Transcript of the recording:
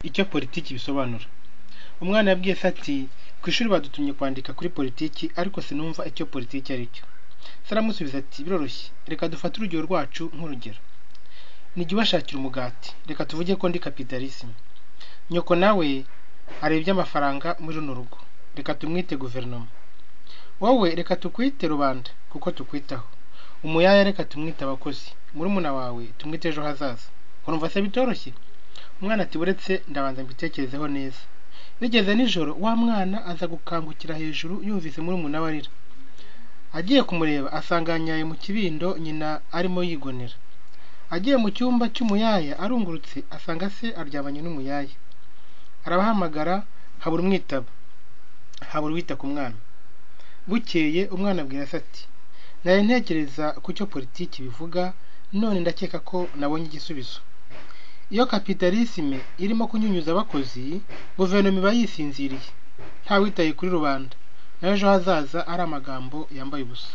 icyo politiki bisobanura umwana yabwiye se ati ku ishuri badutumye kwandika kuri politiki ariko sinumva icyo politiki ari cyo se aramusubiza ati biroroshye reka dufate urugero rwacu nk'urugero nijya ubashakira umugati reka tuvuge ko ndi kapitalisme nyoko nawe areba iby'amafaranga muri runo rugo reka tumwite guverinoma wowe reka tukwite rubanda kuko tukwitaho umuyaya reka tumwite abakozi murumuna wawe tumwite ejo hazaza urumva se bitoroshye umwana ati buretse ndabanza mbitekerezeho neza bigeze nijoro wa mwana aza gukangukira hejuru yumvise murumuna we arira agiye kumureba asanga yanyaye mu kibindo nyina arimo yigonera agiye mu cyumba cy'umuyaya arungurutse asanga se aryamanye n'umuyaya arabahamagara habura umwitaba habura uwita ku mwana bukeye umwana abwira se ati nari ntekereza ku cyo politiki bivuga none ndakeka ko nabonye igisubizo iyo kapitalisme irimo kunyunyuza abakozi guverinoma iba yisinziriye ntawitaye kuri rubanda n'ejo hazaza ari amagambo yambaye ubusa